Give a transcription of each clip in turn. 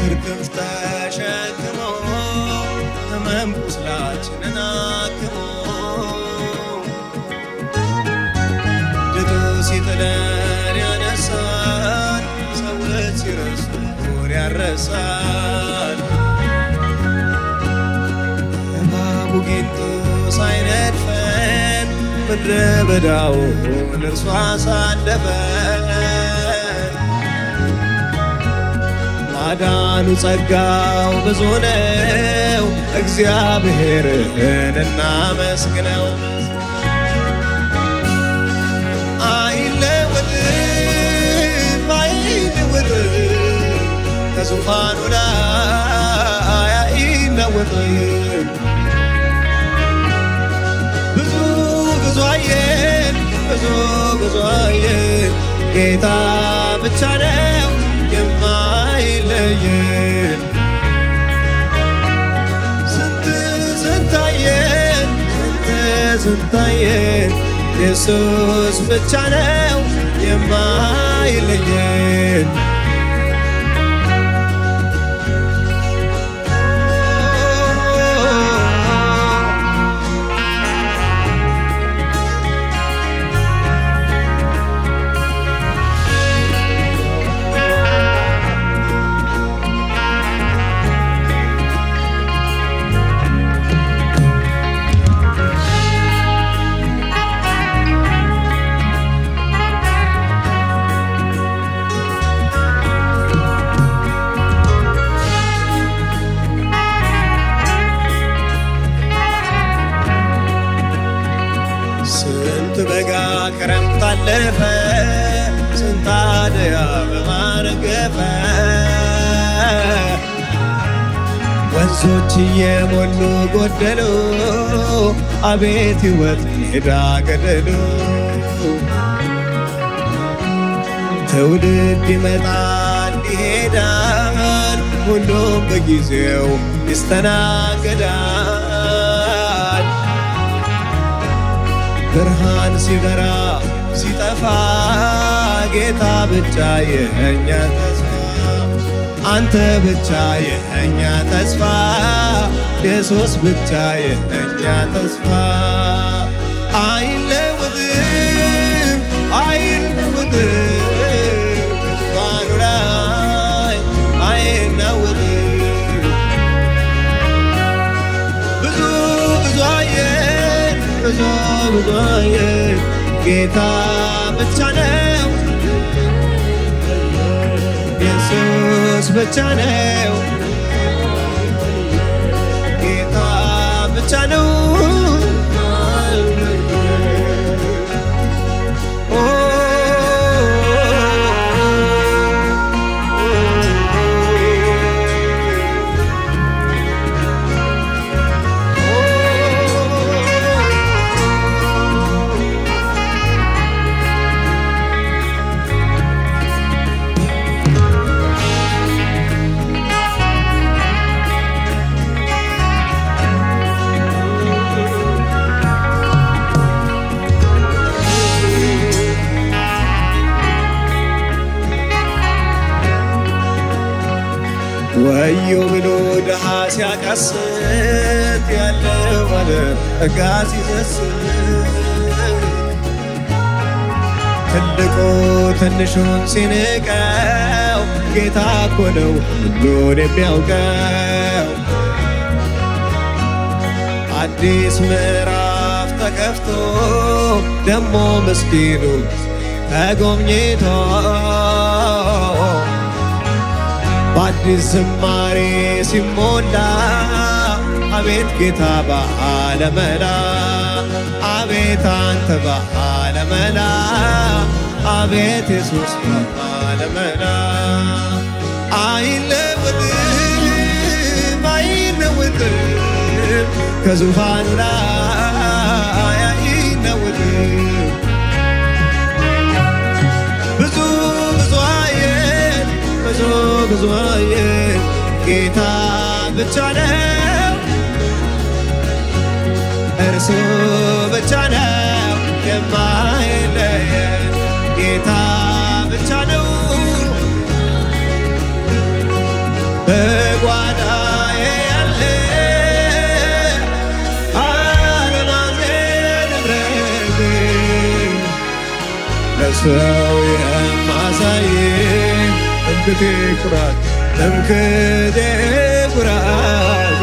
የበትር ክንፍ ተሸክሞ ሕመም ቁስላችንን አክሞ ድጡ ሲጥለን ያነሳን ሰዎች ሲረሱን ያረሳን እባቡ ጊንጡ ሳይነድፈን ምድረ በዳውን እርሷ አሳለፈን ማዳኑ ጸጋው ብዙ ነው፣ እግዚአብሔርን እናመስግነው። አይለወጥም አይለወጥም ከዙፋኑ ላይ አይለወጥም። ብዙ ብዙ አየን ብዙ ብዙ አየን ጌታ ብቻ ነው የማይለየን። ስንት ስንት አየን ስንት ስንት አየን ኢየሱስ ብቻ ነው የማይለየን። ስንት በጋ ክረምት አለፈ፣ ስንት አደይ አበባ ረገፈ። ወንዞች እየሞሉ ጎደሉ፣ አቤት ሕይወት ሜዳ ገደሉ። ትውልድ ይመጣል ይሄዳል፣ ሁሉም በጊዜው ይስተናገዳል። ብርሃን ሲበራ ሲጠፋ ጌታ ብቻ የእኛ ተስፋ አንተ ብቻ የእኛ ተስፋ ኢየሱስ ብቻ የእኛ ተስፋ አይለወጥም አይለወጥም ዙፋኑ ላይ አይናወጥም ብዙ ብዙ አየን ብዙ ብዙ አየን ጌታ ብቻ ነው ኢየሱስ ብቻ ነው ጌታ ብቻ ነው ወዮ ብሎ ድሃ ሲያቃስት ያለው ባለ ጠጋ ሲሰስት ትልቁ ትንሹን ሲንቀው ጌታ እኮ ነው ሁሉን የሚያውቀው። አዲስ ምዕራፍ ተከፍቶ ደሞ ምስኪኑ ተጎብኝቶ በአዲስ ዝማሬ ሲሞላ አቤት ጌታ በዓለመላ አቤት አንተ በዓለመላ አቤት ኢየሱስ በዓለመላ አይለወጥም አይለወጥም ከዙፋኑ ላይ አይለወጥም ብዙ ብዙ አየን ብዙ ብዙ አየን ጌታ ብቻ ነው እርሱ ብቻ ነው የማይለየን ጌታ ብቻ ነው ለሰው የማሳይ ትምክቴ ኩራት ትምክቴ ኩራት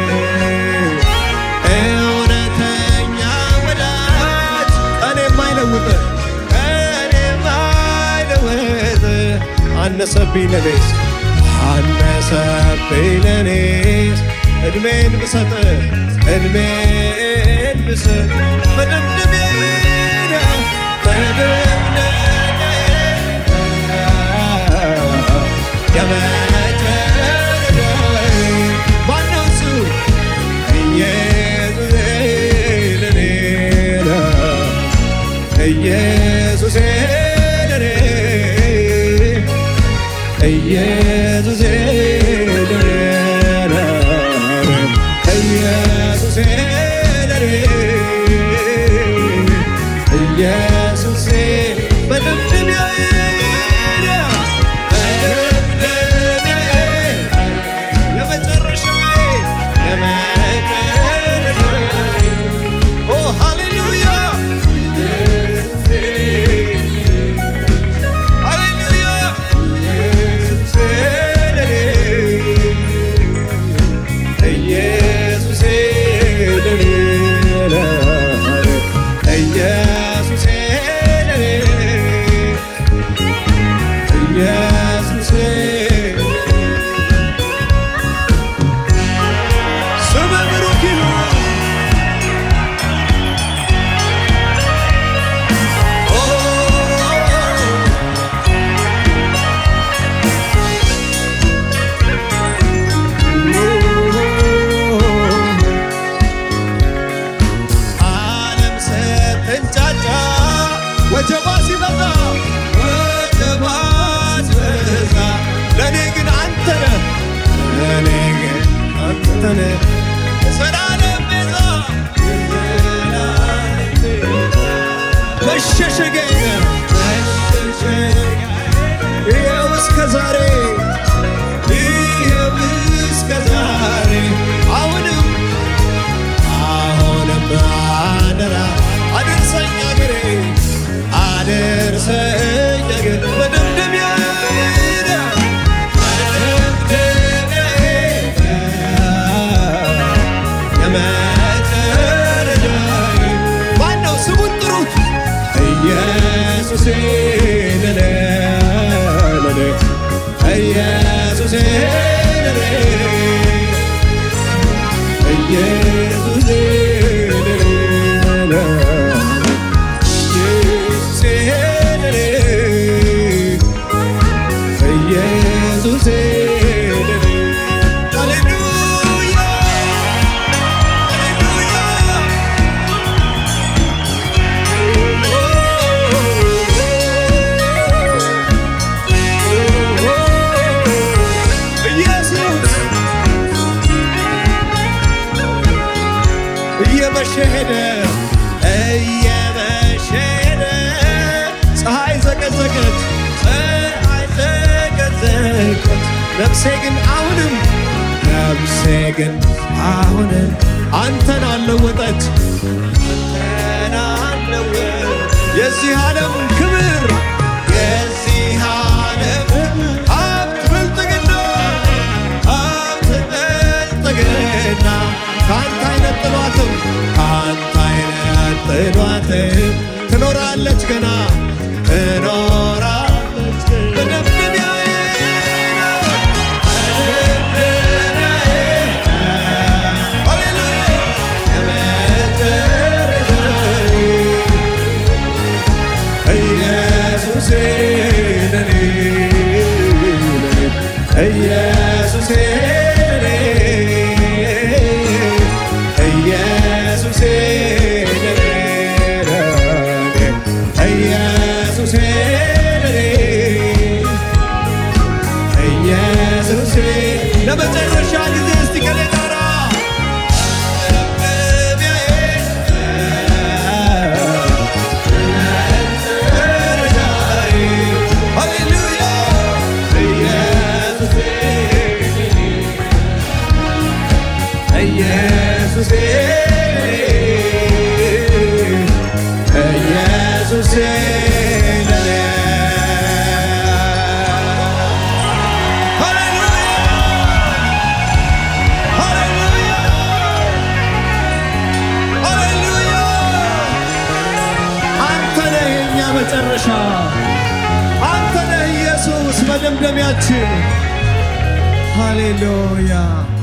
እውነተኛ ወዳጅ ቀን የማይለውጥ ቀን የማይለውጥ አነሰብኝ ለኔስ አነሰብኝ ለኔስ እድሜን ብሰጥ እድሜን ብሰጥ መደምደሚያ ኢየሱስ ለኔ ኢየሱስ ለኔ ኢየሱስ ለኔ ኢየሱስ መደምደሚያዬ መደምደሚያዬ የመጨረሻዬ የመጨረሻዬ ኦ ሃሌሉያ ሃሌሉያ ኢየሱስ ለኔ ኢየሱስ ለኔ ኢየሱስ ለኔ ኢየሱስ ስምህ ብሩክ ይሁን ዓለም ስትንጫጫ ወጀባ ሲበዛ ወጀባ ሲበዛ ለእኔ ግን አንተ ነህ ለእኔ ግን አንተ ነህ የዘላለም ቤዛ የዘላለም ቤዛ መሸሸጊያዬ መሸሸጊያዬ ይኸው እስከ ዛሬ ይኸው እስከ ዛሬ አሁንም አሁንም አደራ አድርሰኝ አገሬ አድርሰኝ አገሬ መደምደሚያዬ መደምደሚያዬ የመጨረሻዬ ማነው ስሙን ጥሩት ኢየሱሴ ለኔ ለኔ ኢየሱሴ ለኔ ኢየሱሴ ለኔ ኢየሱሴ ለኔ ኢየሱሴ ለኔ ሃሌሉያ ኢየሱስ እየመሸ ሄደ እየመሸ ሄደ ፀሐይ ዘቀዘቀች ፀሐይ ዘቀዘቀች ነፍሴ ግን አሁንም ነፍሴ ግን አሁንም አንተን አለወጠች አንተን አለወጠች የዚህ ዓለም ክብር የዚህ ዓለም ሀብት ብልጥግና ሀብት ብልጥግና ከአንተ አይነጥሏትም ከአንተ አይነጥሏትም ትኖራለች ገና ትኖራለች መደምደሚያዬ መደምደሚያዬ ሃሌሉያ የመጨረሻዬ ኢየሱሴ ለኔ ኢየሱሴ ለኔ ኢየሱሴ ለኔ ኢየሱሴ ለኔ ኢየሱሴ ለመጨረሻ ጊዜ እስቲ ከኔ ጋራ ሃሌሉያ ኢየሱሴ ኢየሱሴ ለኔ መደምደሚያችን። ሃሌሉያ